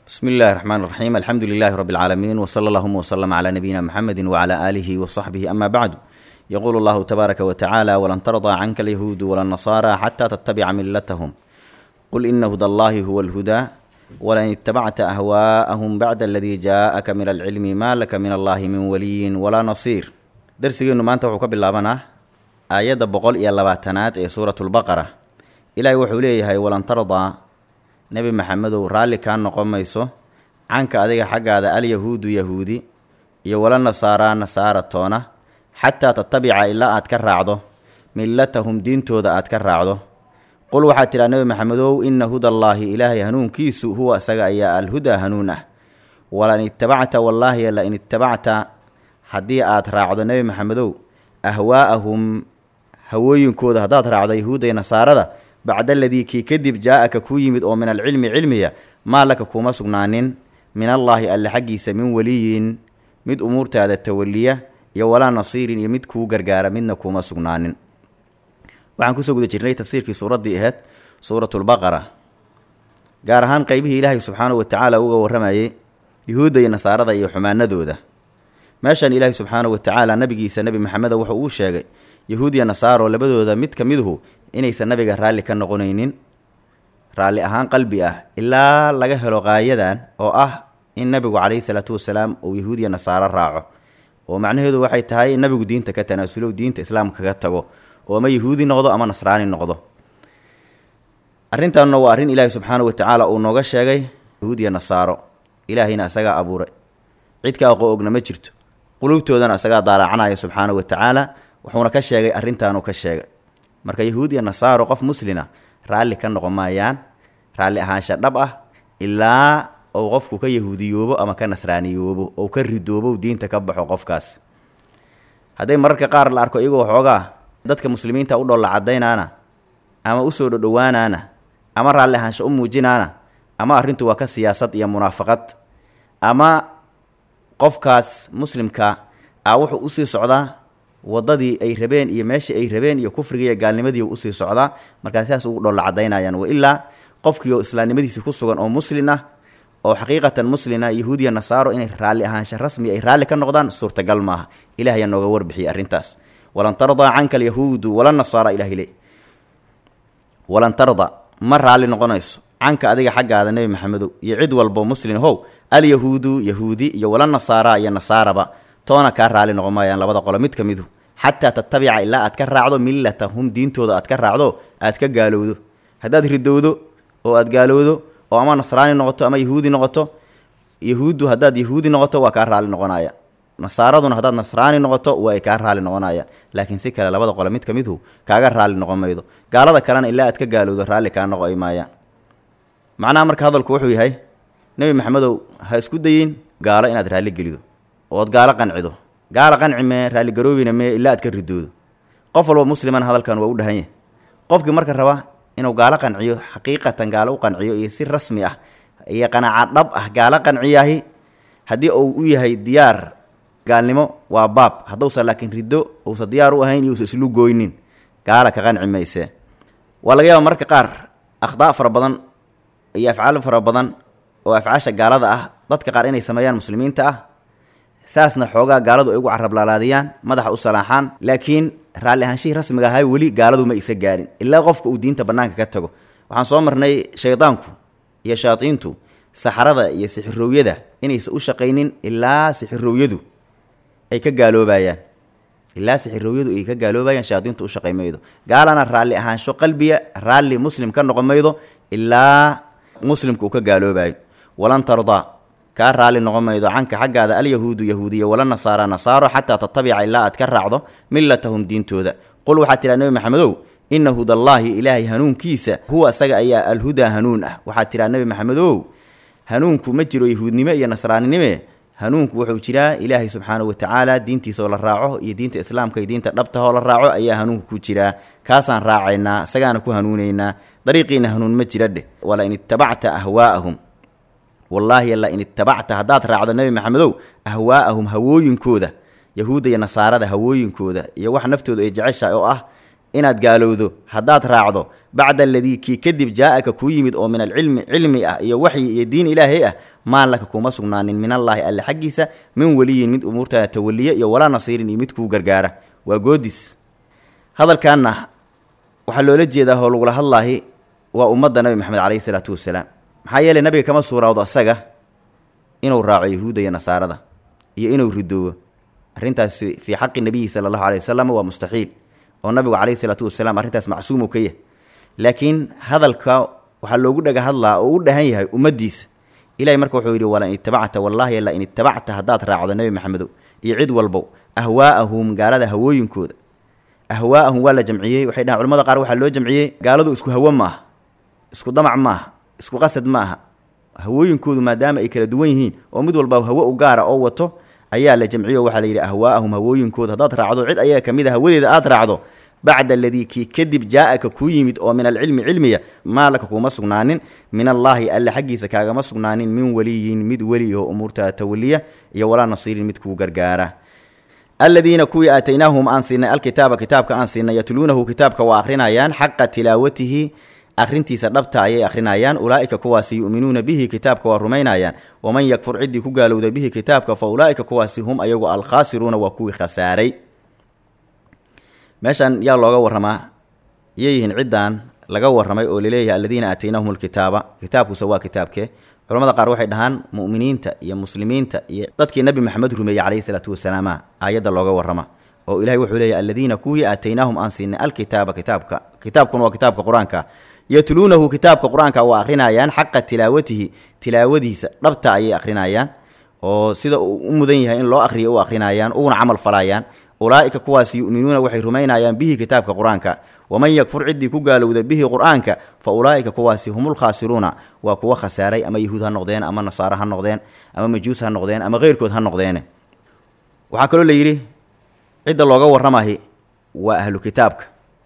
بسم الله الرحمن الرحيم الحمد لله رب العالمين وصلى اللهم وسلم على نبينا محمد وعلى آله وصحبه أما بعد يقول الله تبارك وتعالى ولن ترضى عنك اليهود ولا النصارى حتى تتبع ملتهم قل إن هدى الله هو الهدى ولئن اتبعت أهواءهم بعد الذي جاءك من العلم ما لك من الله من ولي ولا نصير درسيgeenu maanta wuxuu ka bilaabanaa aayadda boqol iyo labaatanaad ee suuratu lbaqara ilaahay wuxuu leeyahay walan tardaa nebi maxamedow raalli kaa noqon mayso canka adiga xaggaada alyahuudu yahuudi iyo wala nasaaraa nasaara toona xataa tatabica ilaa aad ka raacdo millatahum diintooda aad ka raacdo qul waxaad tidhaha nebi maxamedow inna hudallaahi ilaahay hanuunkiisu huwa isaga ayaa alhudaa hanuun ah walain ittabacta wallaahi lain ittabacta haddii aad raacdo nebi maxamedow ahwaa'ahum hawooyinkooda haddaad raacdo yahuudda iyo nasaarada bacda aladii kii kadib jaa-aka kuu yimid oo min alcilmi cilmiya maa laka kuma sugnaanin min allaahi alle xaggiisa min weliyin mid umuurtaada tawaliya iyo walaa nasiirin iyo mid kuu gargaara midna kuma sugnaanin waxaan kusoo guda jirnay tafsiirkii suuraddii aheyd suuratulbaqara gaar ahaan qeybihii ilaahay subxaanahu watacaala uga warramayay yuhuudda iyo nasaarada iyo xumaanadooda meeshan ilaahay subxaanahu watacaala nabigiisa nebi maxameda wuxuu uu sheegay yahuud iyo nasaaro labadooda mid ka miduhu inaysan nabiga raalli ka noqonaynin raalli ahaan qalbi ah ilaa laga helo qaayadan oo ah in nabigu calayhi salaatu wasalaam uu yahuud iyo nasaaro raaco oo macnaheedu waxay tahay in nabigu diinta ka tanaasulow diinta islaamka kaga tago oo ama yahuudi noqdo ama nasraani noqdo arrintanna waa arrin ilaahay subxaanahu watacaala uu nooga sheegay yahuud iyo nasaaro ilaahayna isagaa abuuray cid ka aqoo ogna ma jirto qulubtoodana isagaa daalacanaya subxaanahu watacaala wuxuuna ka sheegay arrintaanuu ka sheegay marka yahuud iyo nasaaro qof muslina raalli ka noqon maayaan raalli ahaansha dhab ah ilaa ou qofku ka yahuudiyoobo ama ka nasraaniyoobo ou ka ridoobo diinta ka baxo qofkaas hadday mararka qaar la arko iyagoo xoogaa dadka muslimiinta u dholla caddaynaana ama usoo dhodhowaanaana ama raalli ahaansha u muujinaana ama arrintu waa ka siyaasad iyo munaafaqad ama qofkaas muslimka ah wuxuu usii socdaa waddadii ay rabeen iyo meeshii ay rabeen iyo kufrigii iyo gaalnimadii usii socdaa markaa sidaas ugu dholla caddaynayaan wa ilaa qofkii oo islaamnimadiisi ku sugan oo muslin ah oo xaqiiqatan muslina yahuudiya nasaaro inay raalli ahaansha rasmi ay raalli ka noqdaan suurtagal maaha ilaah ayaa nooga warbixiyay arrintaas walan tardaa canka alyahuudu wala nasaara ilahi le walan tarda ma raalli noqonayso canka adiga xaggaada nebi maxamedow iyo cid walbo muslin how alyahuudu yahuudi iyo wala nasaara iyo nasaaraba toona kaa raalli noqon maayaan labada qolo mid ka midu xataa tatabica ilaa aad ka raacdo millatahum diintooda aad ka raacdo aad ka gaalowdo haddaad ridowdo oo aad gaalowdo oo ama nasraani noqoto ama yahuudi noqoto yahuuddu haddaad yahuudi noqoto waa kaa raalli noqonaya nasaaraduna haddaad nasraani noqoto waa ay kaa raalli noqonayaan laakiin si kale labada qole mid ka midhu kaaga raalli noqon maydo gaalada kalena ilaa aad ka gaalowdo raalli kaa noqo ay maayaan macnaha marka hadalku wuxuu yahay nebi maxamedow ha isku dayin gaalo inaad raalli gelido ood gaalo qancido gaalo qanci mee raalligaroobina mee ilaa aad ka ridoodo qof walba musliman hadalkan waa u dhahan yahay qofkii marka raba inuu gaalo qanciyo xaqiiqatan gaalo u qanciyo iyo si rasmi ah iyo qanaaca dhab ah gaalo qanciyahi haddii uu u yahay diyaar gaalnimo waa baab hadduusan laakiin riddo uusan diyaar u ahayn iyo usan islu gooynin gaala ka qanci mayse waa laga yaaba marka qaar akhdaa fara badan iyo afcaal fara badan oo afcaasha gaalada ah dadka qaar inay sameeyaan muslimiinta ah saasna xoogaa gaaladu ay ugu carablaalaadiyaan madaxa u salaaxaan laakiin raalli ahaanshihii rasmiga ahay weli gaaladu ma isa gaarin ilaa qofka uu diinta bannaanka ka tago waxaan soo marnay shaydaanku iyo shayaadiintu saxarada iyo sixirowyada inaysan u shaqaynin ilaa sixirowyadu ay ka gaaloobayaan ilaa sixirowyadu ay ka gaaloobayaan shayaadiintu u shaqay maydo gaalana raalli ahaansho qalbiya raalli muslim ka noqon maydo ilaa muslimka uu ka gaaloobayo walan tardaa kaa raalli noqon maydo canka xaggaada alyahuudu yahuudiya wala nasaara nasaaro xataa tatabica ilaa aad ka raacdo millatahum diintooda qul waxaad tidhaha nebi maxamedow inna hudallaahi ilaahay hanuunkiisa huwa isaga ayaa alhudaa hanuun ah waxaad tidhaha nebi maxamedow hanuunku ma jiro yahuudnimo iyo nasraaninime hanuunku wuxuu jiraa ilaahay subxaanahu watacaala diintiisa oo la raaco iyo diinta islaamka iyo diinta dhabtahoo la raaco ayaa hanuunku ku jiraa kaasaan raacaynaa isagaana ku hanuunaynaa dariiqiina hanuun ma jira dheh wala in ittabacta ahwaa'ahum wallaahi la in ittabacta haddaad raacdo nebi maxamedow ahwaa'ahum hawooyinkooda yahuudda iyo nasaarada hawooyinkooda iyo wax naftooda ay jeceshahay oo ah inaad gaalowdo haddaad raacdo bacda aladii kii kadib jaa-aka kuu yimid oo min alcilmi cilmi ah iyo waxyi iyo diin ilaahay ah maan laka kuma sugnaanin min allaahi alle xaggiisa min weliyin mid umuurtaada tawaliya iyo walaa nasiirin iyo mid kuu gargaara waa goodis hadalkaanna waxaa loola jeedaa oo lagula hadlaahi waa ummadda nabi maxamed caleyhi salaatu wasalaam maxaa yeeley nabiga kama suurawdo asaga inuu raaco yahuudda iyo nasaarada iyo inuu ridoobo arrintaasi fii xaqi nabiyi sala allahu aley wasalam waa mustaxiil oo nabigu caleyhi salaatu wasalaam arrintaas macsuum uu ka yahay laakiin hadalka waxaa loogu dhaga hadlaa oo u dhahan yahay ummaddiisa ilahay marka wuxuu yidhi wala in itabacta wallaahi la in itabacta haddaad raacdo nebi maxamedow iyo cid walbow ahwaa'ahum gaalada hawooyinkooda ahwaa'ahum waa la jamciyey waxay dhahan culamada qaar waxaa loo jamciyey gaaladu isku hawo ma aha isku damac ma aha isku qasad ma aha hawooyinkoodu maadaama ay kala duwan yihiin oo mid walba hawo u gaara oo wato ayaa la jamciyo waxaa la yidhi ahwaa'ahum hawooyinkooda haddaad raacdo cid ayaga ka mid a hawadeeda aad raacdo bacda aladii kii kadib jaa-aka kuu yimid oo min alcilmi cilmiya maa laka kuuma sugnaanin min allaahi alle xaggiisa kaagama sugnaanin min weliyin mid weli oo umuurtaa tawaliya iyo walaa nasiirin mid kuu gargaara aladiina kuwii aataynaahum aan siinay alkitaaba kitaabka aan siinay yatluunahu kitaabka waa akhrinayaan xaqa tilaawatihi akhrintiisa dhabta ayay akhrinayaan ulaa'ika kuwaasi yu'minuuna bihi kitaabka waa rumaynayaan waman yakfur ciddii ku gaalowda bihi kitaabka fa ulaa'ika kuwaasi hum ayagu alkhaasiruuna waa kuwii khasaaray meeshan yaa looga warramaa yay yihiin ciddan laga warramay oo laleeyahay aladiina aataynahum alkitaaba kitaabkuuse waa kitaabkee culamada qaar waxay dhahaan mu'miniinta iyo muslimiinta iyo dadkii nebi maxamed rumeeyey calayhi salaatu wasalaama aayadda looga warrama oo ilahay wuxuu leeyahy aladiina kuwii aataynaahum aan siinay alkitaaba kitaabka kitaabkuna waa kitaabka qur-aanka yatluunahu kitaabka qur-aanka waa akhrinayaan xaqa tilaawatihi tilaawadiisa dhabta ayay akhrinayaan oo sida uu u mudan yahay in loo akhriyo u akhrinayaan uguna camal falayaan ulaa'ika kuwaas yu'minuuna waxay rumaynayaan bihi kitaabka qur-aanka waman yakfur ciddii ku gaalowda bihi qur-aanka fa ulaa'ika kuwaasi humulkhaasiruuna waa kuwa khasaaray ama yahuud ha noqdeen ama nasaaro ha noqdeen ama majuus ha noqdeen ama keyrkood ha noqdeene waxaa kaloo la yidhi cidda looga warramahi waa ahlu kitaabka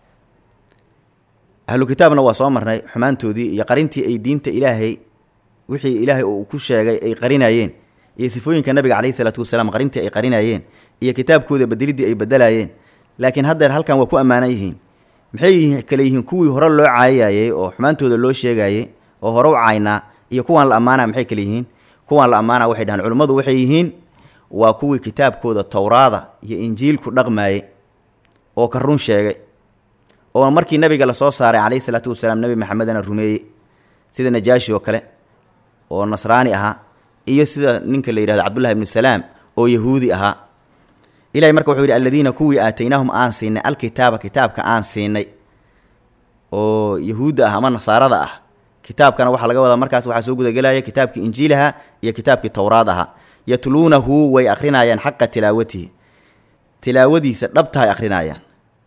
ahlu kitaabna waa soo marnay xumaantoodii iyo qarintii ay diinta ilaahay wixii ilaahay uu ku sheegay ay qarinayeen iyo sifooyinka nabiga caleyhi salaatu wasalaam qarintii ay qarinayeen iyo kitaabkooda bedeliddii ay bedelayeen laakiin haddeer halkan waa ku ammaanan yihiin maxay yihiin kale yihiin kuwii hore loo caayayey oo xumaantooda loo sheegayey oo hore u caynaa iyo kuwaan la ammaana maxay kale yihiin kuwaan la ammaana waxay dhahaan culimmadu waxay yihiin waa kuwii kitaabkooda towraada iyo injiilku dhaqmaayey oo ka run sheegay oo markii nabiga lasoo saaray calayhi salaatu wasalaam nebi maxamedana rumeeyey sida najaashi oo kale oo nasraani ahaa iyo sida ninka la yidhahdo cabdullahi ibnu salaam oo yahuudi ahaa ilahay marka wuxuu yidhi aladiina kuwii aataynaahum aan siinay alkitaaba kitaabka aan siinay oo yahuudda ah ama nasaarada ah kitaabkana waxaa laga wadaa markaas waxaa soo gudagelaya kitaabkii injiilaha iyo kitaabkii towraad ahaa yatluunahu way akhrinayaan xaqa tilaawatihi tilaawadiisa dhabtahay akhrinayaan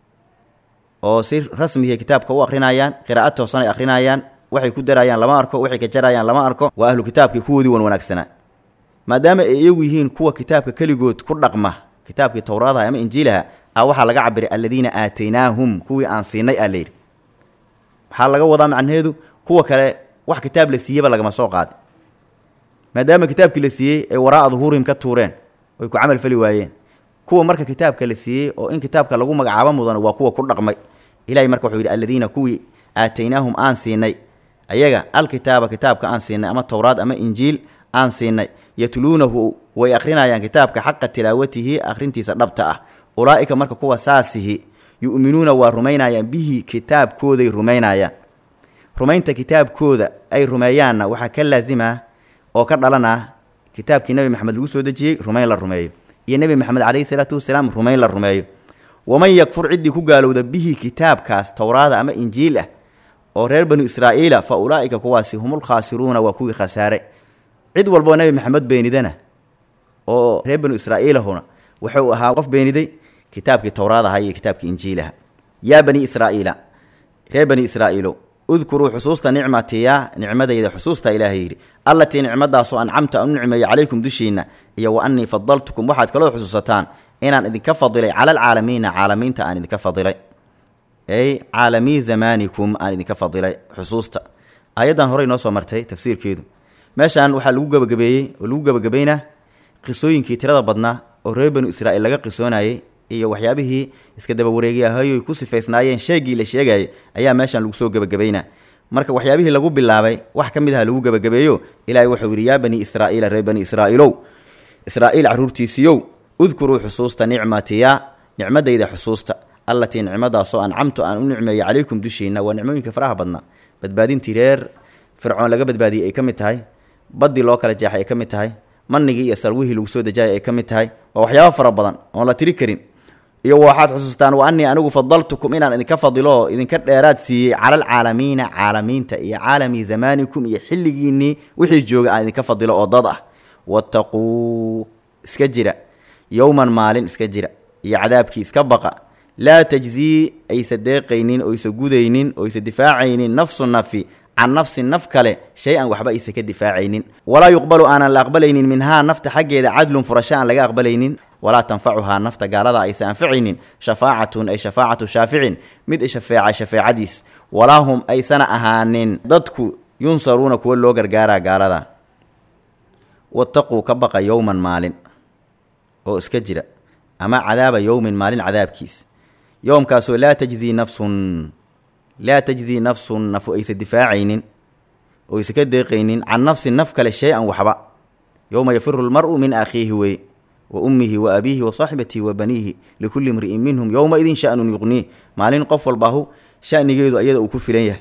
oo si rasmihi kitaabka u akhrinayaan qiraa'ad toosan ay akhrinayaan waxay ku darayaan lama arko waxay ka jarayaan lama arko waa ahlu kitaabkii kuwoodii wan wanaagsanaa maadaama ay iyagu yihiin kuwa kitaabka keligood ku dhaqma kitaabkii towraadaha ama injiilaha a waxaa laga cabiray aladiina aataynaahum kuwii aan siinay aa layidhi waxaa laga wadaa macnaheedu kuwa kale wax kitaab la siiyeba lagama soo qaadi maadaama kitaabkii la siiyey ay waraa'a duhuurihim ka tuureen oy ku camal fali waayeen kuwa marka kitaabka la siiyey oo in kitaabka lagu magacaabo mudan waa kuwa ku dhaqmay ilahay marka wuxuu yidhi aladiina kuwii aataynaahum aan siinay ayaga alkitaaba kitaabka aan siinay ama towraad ama injiil aan siinay yatluunahu way akhrinayaan kitaabka xaqa tilaawatihi akhrintiisa dhabta ah ulaa'ika marka kuwa saasihi yu'minuuna waa rumaynayaan bihi kitaabkooday rumaynayaan rumaynta kitaabkooda ay rumeeyaanna waxaa ka laasima oo ka dhalana kitaabkii nebi maxamed lagu soo dejiyey rumayn la rumeeyo iyo nebi maxamed calayhi salaatu wasalaam rumayn la rumeeyo waman yakfur ciddii ku gaalowda bihi kitaabkaas towraada ama injiil ah oo reer banu israa'iila fa ulaa'ika kuwaasi humulkhaasiruuna waa kuwii khasaare cid walboo nebi maxamed beenidana oo reer banu israa'iilahuna wuxuu ahaa qof beeniday kitaabkii towraadaha iyo kitaabkii injiilaha yaa bani israa'iila reer bani israa'iilo udkuruu xusuusta nicmatiya nicmadayda xusuusta ilaahay yidhi allatii nicmadaasoo ancamta aan u nicmeeyo calaykum dushiinna iyo wa annii fadaltukum waxaad kaloo xusuusataan inaan idinka fadilay cala alcaalamiina caalamiinta aan idinka fadilay ey caalamii zamaanikum aan idinka fadilay xusuusta aayaddan horey noo soo martay tafsiirkeedu meeshan waxaa lagu gebagabeeyey oo lagu gebagabeynaa qisooyinkii tirada badnaa oo reer banu israa'iil laga qisoonayey iyo waxyaabihii iska daba wareegiyahayoy ku sifaysnaayeen sheegii la sheegayay ayaa meeshan lagu soo gebagabeynaa marka waxyaabihii lagu bilaabay wax ka mid aha lagu gebagabeeyo ilaahay wuxuu yidhi yaa bani israa'iila reer bani israa'iilow israa'iil carruurtiisiiyow udkuruu xusuusta nicmatiya nicmadayda xusuusta allatii nicmadaasoo ancamtu aan u nicmeeyey calaykum dushiinna waa nicmooyinka faraha badnaa badbaadintii reer fircoon laga badbaadiyey ay ka mid tahay baddii loo kala jeexay ay ka mid tahay manigii iyo sarwihii lagu soo dejayay ay ka mid tahay waa waxyaabo fara badan oon la tiri karin iyo waxaad xusuustaan wa anii anigu fadaltukum inaan idinka fadilo oo idinka dheeraad siiyey cala alcaalamiina caalamiinta iyo caalami zamaanikum iyo xilligiinnii wixii jooga aan idinka fadilo oo dad ah wattaquu iska jira yowman maalin iska jira iyo cadaabkii iska baqa laa tajzii aysa deeqaynin oysa gudaynin oysa difaacaynin nafsu nafi can nafsin naf kale shay-an waxba aysa ka difaacaynin walaa yuqbalu aanan la aqbalaynin minhaa nafta xaggeeda cadlun furasho aan laga aqbalaynin walaa tanfacuhaa nafta gaalada aysa anfacaynin shafaacatun ay shafaacatu shaaficin mid shafeeca shafeecadiis walaa hum aysana ahaanin dadku yunsaruuna kuwa loo gargaaraa gaalada wataquu ka baqa yowman maalin oo iska jira ama cadaaba yowmin maalin cadaabkiis yowmkaasoo laa tajzii nafsun laa tajzii nafsun nafu aysa difaacaynin oo aysa ka deeqaynin can nafsin naf kale shay-an waxba yowma yafiru lmar'u min akhiihi wey wa ummihi wa abiihi wa saaxibatihi wa baniihi likulli imri'in minhum yowma-idin shanun yuqniih maalin qof walbaahu shanigeedu ayada uu ku filan yahay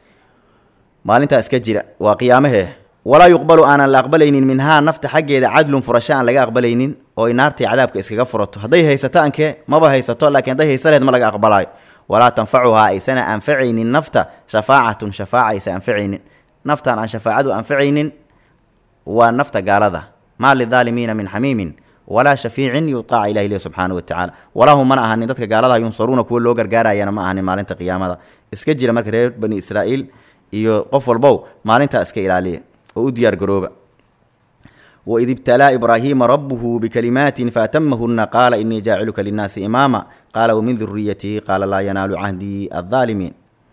maalintaa iska jira waa qiyaamahee walaa yuqbalu aanan la aqbalaynin minhaa nafta xaggeeda cadlun furasho aan laga aqbalaynin oo ay naartay cadaabka iskaga furato hadday haysato ankee maba haysato laakiin hadday haysa laheed ma laga aqbalaayo walaa tanfacuhaa aysana anfacaynin nafta shafaacatun shafaaca aysa anfacaynin naftaan aan shafaacadu anfacaynin waa nafta gaalada maa lidaalimiina min xamiimin walaa shafiicin yuaaca ilah ileh subxaana wa tacaala walaa hum mana ahanin dadka gaalada yunsaruuna kuwa loo gargaarayana ma ahanin maalinta qiyaamada iska jira marka reer bani israa'iil iyo qof walbow maalintaa iska ilaaliya oo u diyaar garooba waid ibtalaa ibraahiima rabuhu bikalimaatin faatamahuna qaala inii jaaciluka linnaasi imaama qaala wamin duriyatihi qaala laa yanaalu cahdii aaalimiin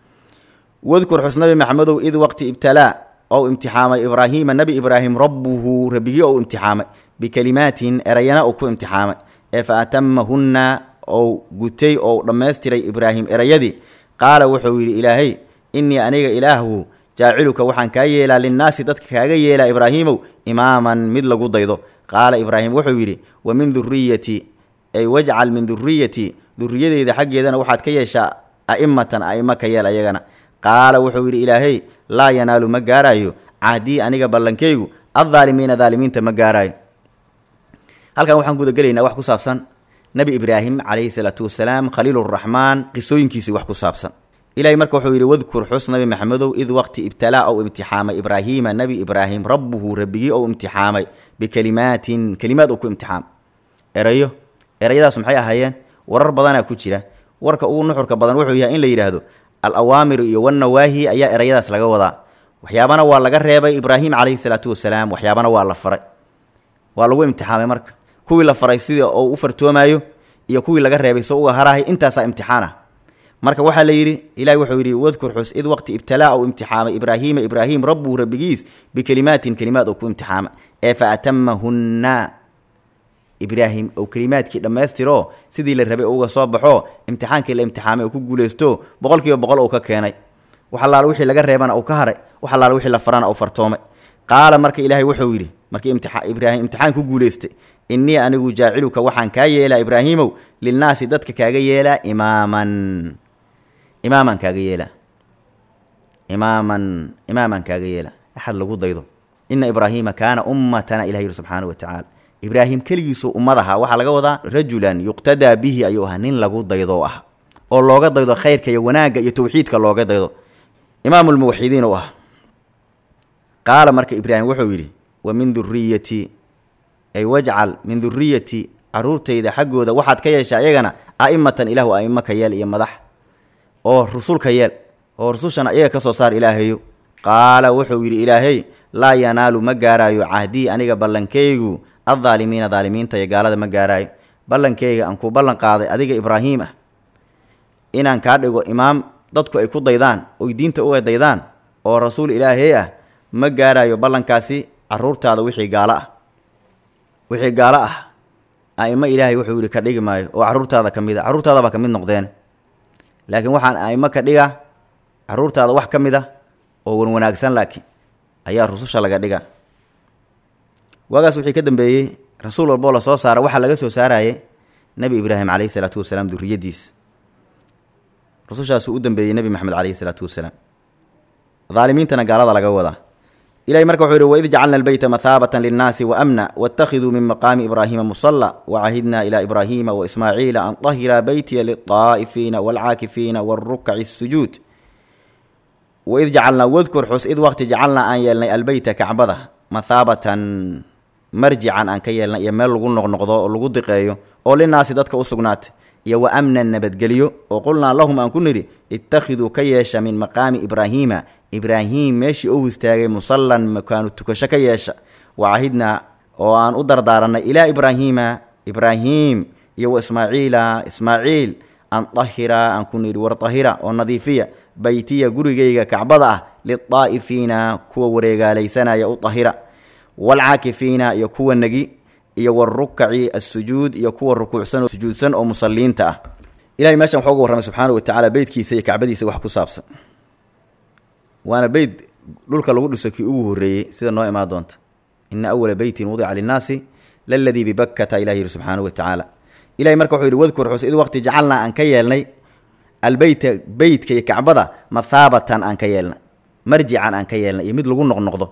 wadkur xus nabi maxamedow id waqti ibtalaa ou imtixaamay ibraahiima nebi ibraahim rabbuhu rabbigii ou imtixaamay bikalimaatin erayana uu ku imtixaamay ee fa atamahunna ou gutay ou dhammaystiray ibraahim erayadii qaala wuxuu yidhi ilaahay innii aniga ilaahu jaaciluka waxaan kaa yeelaa linnaasi dadka kaaga yeelaa ibraahiimow imaaman mid lagu daydo qaala ibraahim wuxuu yidhi wa min duriyati ay wajcal min duriyati duriyadeyda xaggeedana waxaad ka yeeshaa a'imatan a'imo ka yeel ayagana qaala wuxuu yidhi ilaahay laa yanaalu ma gaaraayo cahdii aniga ballankaygu addaalimiina daalimiinta ma gaaraayo halkan waxaan gudagelaynaa wax ku saabsan nebi ibraahim calayhi salaatu wasalaam khaliiluraxmaan qisooyinkiisii wax ku saabsan ilahay marka wuxuu yidhi wadkur xus nabi maxamedow id waqti ibtalaa ou imtixaamay ibraahiima nebi ibraahim rabbuhu rabbigii ou imtixaamay bikalimaatin kelimaad uu ku imtixaamay erayo erayadaas maxay ahaayeen warar badanaa ku jira warka ugu nuxurka badan wuxuu yahay in la yidhaahdo al awaamiru iyo wannawaahi ayaa erayadaas laga wadaa waxyaabana waa laga reebay ibraahim calayhi salaatu wasalaam waxyaabana waa la faray waa lagu imtixaamay marka kuwii la faray sida oo u fartoomaayo iyo kuwii laga reebay soo uga harahay intaasaa imtixaan ah marka waxaa la yidhi ilahi wuxuu yidhi wadkur xus id waqti ibtalaa ou imtixaamay ibraahiima ibraahim rabbuhu rabbigiis bikelimaatin kelimaad oo ku imtixaamay ee fa atamahunna ibraahim ou kelimaadkii dhammaystiroo sidii la rabay uga soo baxo imtixaankii la imtixaamay oo ku guulaysto boqol kiiba boqol uu ka keenay wax allaala wixii laga reebana uu ka haray wax allaala wixii la farana uu fartoomay qaala marka ilaahay wuxuu yidhi markii imtia ibraahim imtixaan ku guulaystay innii anigu jaaciluka waxaan kaa yeelaa ibraahiimow lilnaasi dadka kaaga yeelaa imaaman imaaman kaaga yeelaa imaaman imaaman kaaga yeelaa axad lagu daydo ina ibraahiima kaana ummatana ilah yidhi subxaana wa tacaala ibraahim keligiisuu ummad ahaa waxaa laga wadaa rajulan yuqtadaa bihi ayuu ahaa nin lagu daydo ah oo looga daydo khayrka iyo wanaagga iyo tawxiidka looga daydo imaamulmuwaxidiin u ah qaala marka ibraahim wuxuu yidhi wa min duriyati ay wajcal min duriyati caruurtayda xaggooda waxaad ka yeeshaa iyagana a'imatan ilaahu a'imo ka yeel iyo madax oo rusulka yeel oo rusushana iyaga ka soo saar ilaahayo qaala wuxuu yidhi ilaahay laa yanaalu ma gaaraayo cahdii aniga ballankaygu addaalimiina daalimiinta iyo gaalada ma gaaraayo ballankayga aan kuu ballan qaaday adiga ibraahiim ah inaan kaa dhigo imaam dadku ay ku daydaan oy diinta uga daydaan oo rasuul ilaahey ah ma gaaraayo ballankaasi caruurtaada wixii gaalo ah wixii gaalo ah a'imo ilaahay wuxuu yidhi ka dhigi maayo oo carruurtaada ka mid a carruurtaadabaa ka mid noqdeen laakiin waxaan a'imo ka dhiga carruurtaada wax ka mid a oo wan wanaagsan laakiin ayaa rususha laga dhiga waagaas wixii ka dambeeyey rasuul walboo la soo saara waxaa laga soo saarayay nebi ibraahim calayhi salaatu wasalaam duriyadiis rusushaasuu u dambeeyey nebi maxamed calayhi salaatu wasalaam daalimiintana gaalada laga wadaa ilahay marka wuxuu yihi waid jacalna albeyta mathaabatan linnaasi waamna waاtakhiduu min maqaami ibraahiima musala wacahidna ilaa ibraahiima waismaaciila an طahira beytiya liلطaa'ifiina wاlcaakifiina wاlrukaci الsujuud waid jacalnaa wadkur xus id waqti jacalnaa aan yeelnay albeyta kacbada mathaabatan marjican aan ka yeelnay iyo meel lagu noqnoqdo oo lagu diqeeyo oo linaasi dadka u sugnaatay iyo wa amnan nabadgelyo oo qulnaa lahum aan ku nidhi ittakhiduu ka yeesha min maqaami ibraahiima ibraahim meeshii ou istaagay musallan makaanu tukasho ka yeesha wacahidnaa oo aan u dardaaranay ilaa ibraahiima ibraahim iyo wa ismaaciila ismaaciil an tahira aan ku nidhi war tahira oo nadiifiya beytiya gurigayga kacbada ah lidaa'ifiina kuwa wareegaalaysanaya u tahira waalcaakifiina iyo kuwa negi iyo warukaci asujuud iyo kuwa rukuucsan oo sujuudsan oo musaliinta ah ilahay meeshan waxaa uga warramay subxaana wa tacaala beytkiisa iyo kacbadiisa wax ku saabsan waana beyt dhulka lagu dhiso kii ugu horreeyey sida noo imaan doonta ina awala beytin wudica linnaasi laladii bibakkata ilah yihi subxaana wa tacaala ilahay marka wuxuu yihi wadkur xus id waqti jacalnaa aan ka yeelnay albeyta beytka iyo kacbada mathaabatan aan ka yeelnay marjican aan ka yeelnay iyo mid lagu noqnoqdo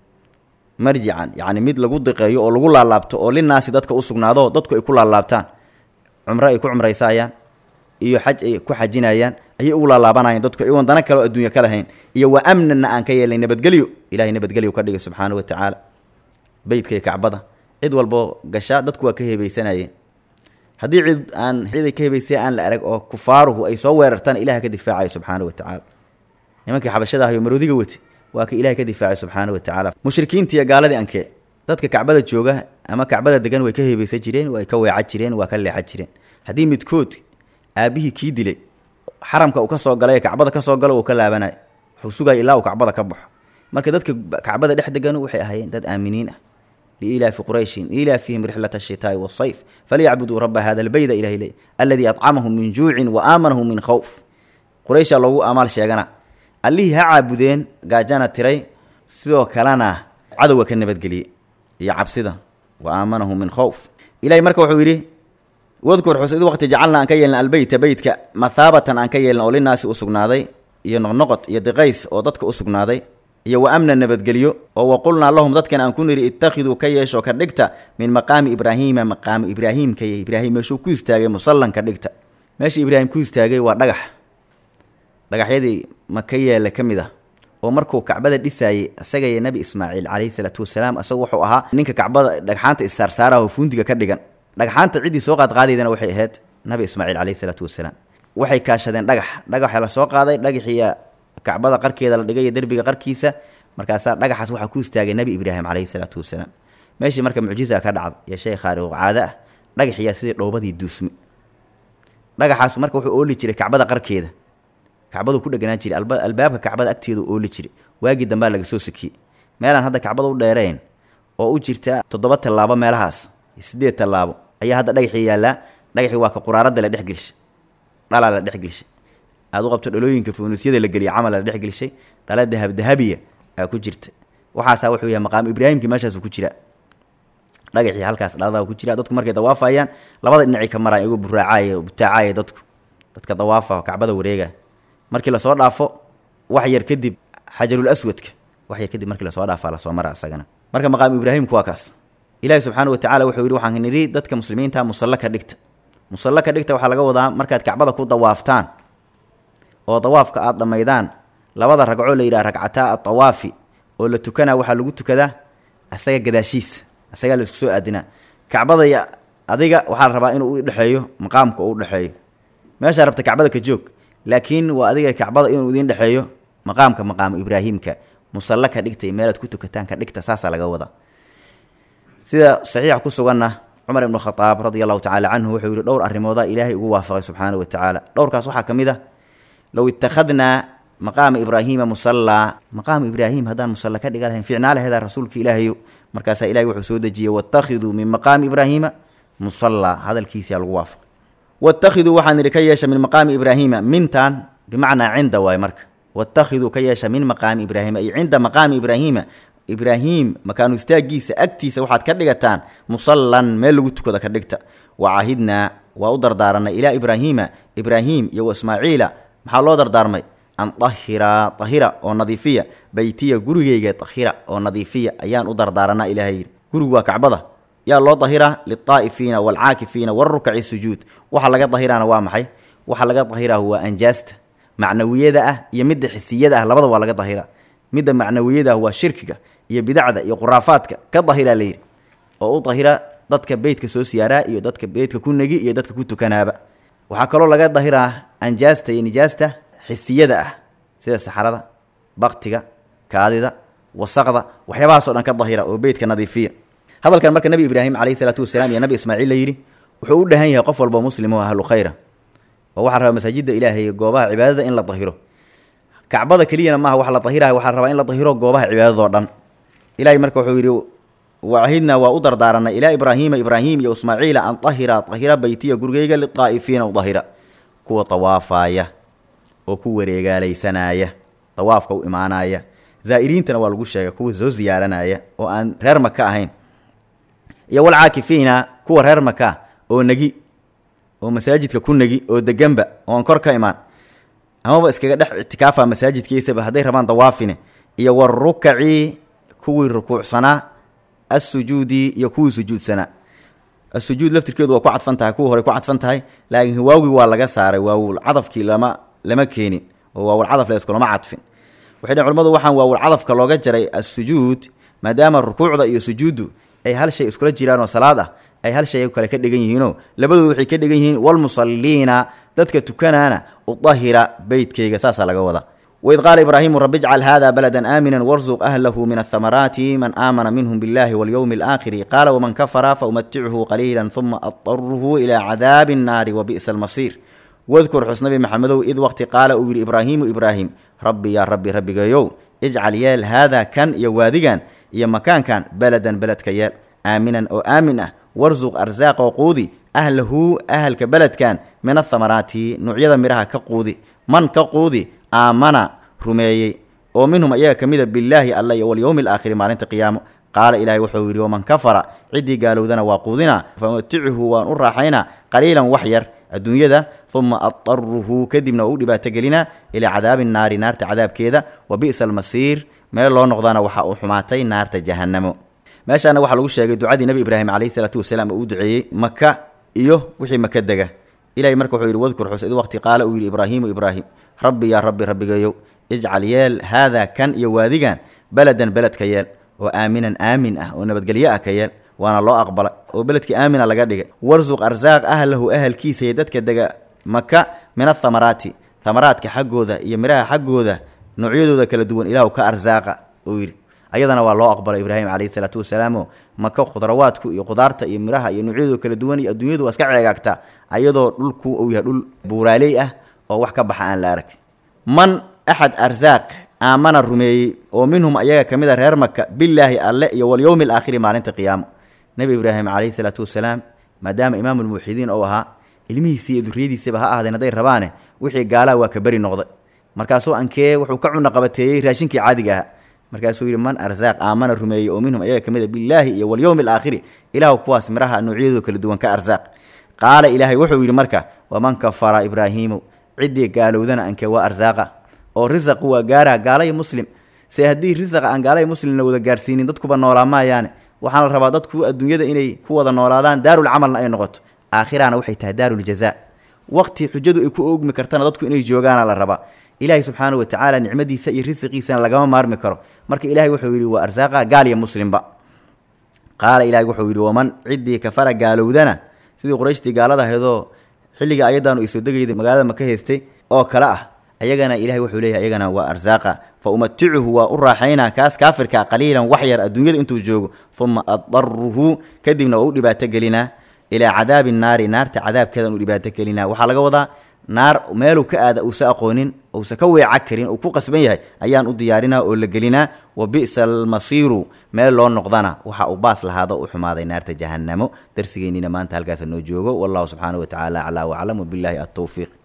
marjican yacni mid lagu diqeeyo oo lagu laalaabto oo linaasi dadka u sugnaado dadku ay ku laalaabtaan cumro ay ku cumraysaayaan iyo xaj ay ku xajinayaan ayay ugu laalaabanayaan dadku iyagoon dana kale oo adduunya ka lahayn iyo wa amnanna aan ka yeelnay nabadgelyo ilahay nabadgelyo ka dhigay subxaana wa tacaala beytka iyo kacbada cid walboo gasha dadku waa ka heebeysanayeen haddii cid aan ciday ka hebaysay aan la arag oo kufaaruhu ay soo weerartaan ilaha ka difaacayo subxaana wa tacaala nimankii xabashada ahayo maroodiga wate waa ka ilahay ka difaacay subxaana wa tacaala mushrikiintii iyo gaaladii ankee dadka kacbada jooga ama kacbada degan way ka heebeysan jireen way ka weeca jireen waa ka leexa jireen haddii midkood aabbihii kii dilay xaramka uu ka soo galay ee kacbada ka soo galo uu ka laabanayo wuxuu sugaya ilaa uu kacbada ka baxo marka dadka kacbada dhex degan waxay ahaayeen dad aaminiin ah liilaafi qurayshin ilaafihim rixlat ashitaai wasayf falyacbuduu raba hada albeyda ilahay le aladii acamahum min juucin wa aamanahum min khowf qurayshaa loogu amaal sheegana allihii ha caabudeen gaajana tiray sidoo kalena cadowga ka nabadgeliyey iyo cabsida wa aamanahum min khowf ilahay marka wuxuu yidhi wadkur xus id waqti jacalna aan ka yeelna albeyta beytka mathaabatan aan ka yeelna oo linaasi u sugnaaday iyo noqnoqod iyo diqays oo dadka u sugnaaday iyo wa amna nabadgelyo oo wa qulnaa lahum dadkan aan ku nidhi ittakhiduu ka yeesho ka dhigta min maqaami ibraahiima maqaami ibraahiimka iyo ibraahim meeshuu ku istaagay musallan ka dhigta meesha ibraahim ku istaagay waa dhagax dhagaxyadii maka yeela ka mid ah oo markuu kacbada dhisaayey isaga iyo nebi ismaaciil calayhi salaatu wasalaam isagu wuxuu ahaa ninka kacbada dhagxaanta issaarsaaraha oo fuundiga ka dhigan dhagxaanta ciddii soo qaadqaadaydana waxay ahayd nabi ismaaciil calayhi salaatu wasalaam waxay kaashadeen dhagax dhagaxa la soo qaaday dhagaxiiya kacbada qarkeeda la dhigay iyo derbiga qarkiisa markaasaa dhagaxaas waxaa ku istaagay nebi ibraahim calayhi salaatu wasalaam meeshii marka mucjiza ka dhacday iyo shay khaariqo caado ah dhagaxiyaa sidii dhoobadii duusmi dhagaxaasu marka wuxuu ooli jiray kacbada qarkeeda kacbadu ku dheganaan jiray albaabka kacbada agteedu ooli jiray waagii dambaa laga soo sikiyey meelaan hadda kacbada u dheereen oo u jirta toddoba tallaabo meelahaas sideed tallaabo ayaa hadda dhagaxii yaallaa dhagaxii waa ka quraaradda la dhex gelishay dhalaa la dhex gelishay aada u qabto dhalooyinka funuusyada la geliyay camal la dhex gelishay dhala dahab dahabiya aa ku jirta waxaasaa wuxuu yahay maqaam ibraahimkii meeshaasu ku jira dhagaxii halkaas dhaladaa ku jira dadku markay dawaafayaan labada dhinacii ka maraya iyagoo buraacaaya butaacaya dadku dadka dawaafa kacbada wareega markii lasoo dhaafo wax yar kadib xajarul aswadka wax yar kadib markii lasoo dhaafaa lasoo mara isagana marka maqaamu ibraahimku waa kaas ilaahi subxaana wa tacala wuxuu yidhi waxaan nidhi dadka muslimiinta musallo ka dhigta musallo ka dhigta waxaa laga wadaa markaad kacbada ku dawaaftaan oo dawaafka aada dhammaydaan labada ragcoo la yidhaha ragcataa adawaafi oo la tukanaa waxaa lagu tukadaa asaga gadaashiisa asagaa la isku soo aadinaa kacbada iyo adiga waxaa la rabaa inuu u dhexeeyo maqaamka uu udhexeeyo meeshaa rabta kacbada ka joog laakiin waa adiga kacbada inuu idiin dhexeeyo maqaamka maqaamu ibraahimka musallo ka dhigtay meelaad ku tukataan ka dhigta saasaa laga wadaa sida saxiixa ku suganna cumar ibnu khadaab radia allahu tacaala canhu wuxuu yihi dhowr arrimoodaa ilaahay ugu waafaqay subxaana wa tacaala dhowrkaas waxaa ka mid a low ittakhadnaa maqaama ibraahiima musallaa maqaamu ibraahim haddaan musalla ka dhiga lahayn ficnaalaheeda rasuulka ilaahayo markaasaa ilahay wuxuu soo dejiyey wattakhiduu min maqaami ibraahiima musallaa hadalkiisaa lagu waafaqay wattakhiduu waxaan idhi ka yeesha min maqaami ibraahiima mintaan bimacnaa cinda waaye marka watakhiduu ka yeesha min maqaami ibraahiima iyo cinda maqaami ibraahiima ibraahim makaanu istaagiisa agtiisa waxaad ka dhigataan musallan meel lagu tukada ka dhigta wa caahidnaa waa u dardaaranay ilaa ibraahiima ibraahim iyo wa ismaaciila maxaa loo dardaarmay an tahira tahira oo nadiifiya beytiya gurigeyga tahira oo nadiifiya ayaan u dardaaranaa ilaahay yidhi gurigu waa kacbada yaa loo dahiraa lilطaa'ifiina waalcaakifiina warukaci sujuud waxa laga dahiraana waa maxay waxa laga dahiraa waa anjaasta macnawiyada ah iyo midda xisiyada ah labada waa laga dahira midda macnawiyada ah waa shirkiga iyo bidacda iyo khuraafaadka ka dahiraa layidhi oo u dahira dadka beytka soo siyaaraa iyo dadka beytka ku negi iyo dadka ku tukanaaba waxaa kaloo laga dahiraa anjaasta iyo nijaasta xisiyada ah sida saxarada baktiga kaadida wasaqda waxyaabahaasoo dhan ka dahira oo beytka nadiifiya hadalkan marka nebi ibraahim calayhi salaatu wasalaam iyo nabi ismaaciil la yidhi wuxuu u dhahan yahay qof walba muslim oo ahlu khayra oo waxaa rabaa masaajidda ilaahay iyo goobaha cibaadada in la dahiro kacbada keliyana maaha wax la dahiraha waxaa rabaa in la dahiro goobaha cibaadadoo dhan ilahay marka wuxuu yidhi wacahidnaa waa u dardaaranay ilaa ibraahiima ibraahim iyo ismaaciila an tahira tahira beytiya gurigeyga lidaa'ifiina u dahira kuwa tawaafaaya oo ku wareegaalaysanaya dawaafka u imaanaya zaa'iriintana waa lagu sheegay kuwa soo ziyaaranaya oo aan reer maka ahayn iyo walcaakifiina kuwa reer maka oo negi oo masaajidka ku negi oo deganba oon kor ka imaan amaba iskaga dhex ictikaafa masaajidkiisaba hadday rabaan dawaafine iyo warukaci kuwii rukuucsanaa assujuudi iyo kuwii sujuudsanaa asujuud laftirkeedu waa ku cadfan tahay kuwii hore ku cadfan tahay laakiin waawgii waa laga saaray waawul cadafkii lama lama keenin oo waawul cadaf la iskulama cadfin waxay dhn culamadu waxaan waawul cadafka looga jaray assujuud maadaama rukuucda iyo sujuuddu ay hal shay iskula jiraan oo salaad ah ay hal shay kale ka dhigan yihiinoo labadoodu waxay ka dhigan yihiin walmusalliina dadka tukanaana udahira beytkayga saasaa laga wadaa waid qaala ibraahimu rabi ijcal hada baladan aamina warzuq ahlahu min athamaraati man aamana minhum biاllahi walyowmi alaakhiri qaala waman kafara faumatichu qaliila uma adaruhu ilaa cadaabi الnaari wabi'sa almasiir wadkur xus nabi maxamedow id waqti qaala uu yidhi ibraahimu ibraahim rabbi yaa rabbi rabbigayow ijcal yeel haada kan iyo waadigan iyo makaankan beladan beledka yeel aaminan oo aamin ah warsuq arsaaqoo quudi ahlahu ahalka beledkan min athamaraati nuucyada midhaha ka quudi man ka quudi aamana rumeeyey oo minhum ayaga ka mida billaahi alla iyo walyowmi alaakhiri maalinta qiyaamo qaala ilaahay wuxuu yidhi waman kafara ciddii gaalowdana waa quudinaa famatichu waan u raaxaynaa qaliilan wax yar adduunyada uma adaruhu kadibna waa u dhibaato gelinaa ilaa cadaabi naari naarta cadaabkeeda wa bi'sa almasiir meel loo noqdana waxa uu xumaatay naarta jahannamo meeshaana waxaa lagu sheegay ducadii nebi ibraahim calayhi salaatu wasalaam oo uu duceeyey maka iyo wixii maka dega ilahay marka wuxuu yidhi wadkur xus id waqti qaala uu yidhi ibraahiimu ibraahim rabbi yaa rabbi rabbigayow ijcal yeel haadaa kan iyo waadigan beladan beledka yeel oo aaminan aamin ah oo nabadgelyo ah ka yeel waana loo aqbala oo beledkii aamina laga dhigay warsuq arsaaq ahlahu ahalkiisa iyo dadka dega maka min athamaraati thamaraadka xaggooda iyo midhaha xaggooda noocyadooda kala duwan ilaahu ka arsaaqa uu yidhi ayadana waa loo aqbalay ibraahim calayhi salaatu wasalaamo maka khudrawaadku iyo qudaarta iyo midhaha iyo noocyadooda kala duwan iyo adduunyadu waa iska ceegaagtaa ayadoo dhulku uu yahay dhul buuraaley ah oo wax ka baxa aan la arag man axad arsaaq aamana rumeeyey oo minhum ayaga ka mid a reer maka billaahi alle iyo walyowmi alaakhiri maalinta qiyaamo nebi ibraahim calayhi salaatu wasalaam maadaama imaamulmuuxidiin ou ahaa ilmihiisii iyo duriyadiisaba ha ahdeen hadday rabaane wixii gaalaha waa ka beri noqday markaasuu ankee wuxuu ka cuna qabateeyey raashinkii caadiga ahaa markaasuu yidhi man arsaaq aamana rumeeyey oo minhum ayaga ka mid a billaahi iyo walyowmi alaakhiri ilaahu kuwaas midhaha noocyadooda kala duwan ka arsaaq qaala ilaahay wuxuu yidhi marka waman kafara ibraahiimu ciddii gaalowdana ankee waa arsaaqa oo risaqu waa gaaraha gaala iyo muslim se haddii risaqa aan gaala iyo muslimna wada gaarsiinin dadkuba noolaa maayaane waxaana la rabaa dadku adduunyada inay ku wada noolaadaan daarulcamalna ay noqoto aakhirana waxay tahay daaruljazaa waqti xujadu ay ku oogmi kartana dadku inay joogaana la rabaa ilaahay subxaana wa tacaala nicmadiisa iyo risiqiisana lagama maarmi karo marka ilahay wuxuu yidhi waa arsaaqa gaal iyo muslimba qaala ilahay wuxuu yidhi waman ciddii kafara gaalowdana sidii qurayshtii gaalada ahaydoo xilliga ayadaanu ay soo degayday magaalada maka haystay oo kale ah ayagana ilahay wuxuu leeyahay ayagana waa arsaaqa fa umaticuhu waa u raaxaynaa kaas kaafirka qaliilan wax yar adduunyada intuu joogo uma adaruhu kadibna waa u dhibaato gelinaa ilaa cadaabi naari naarta cadaabkeedan u dhibaato gelinaa waxaa laga wadaa naar meeluu ka aada uusa aqoonin uusa ka weeca karin uu ku qasban yahay ayaan u diyaarinaa oo la gelinaa wa bi'sa almasiiru meel loo noqdana waxa uu baas lahaado u xumaaday naarta jahannamo darsigeennina maanta halkaasa noo joogo wallahu subxaana wa tacaala aclaa waclam wabilaahi altowfiiq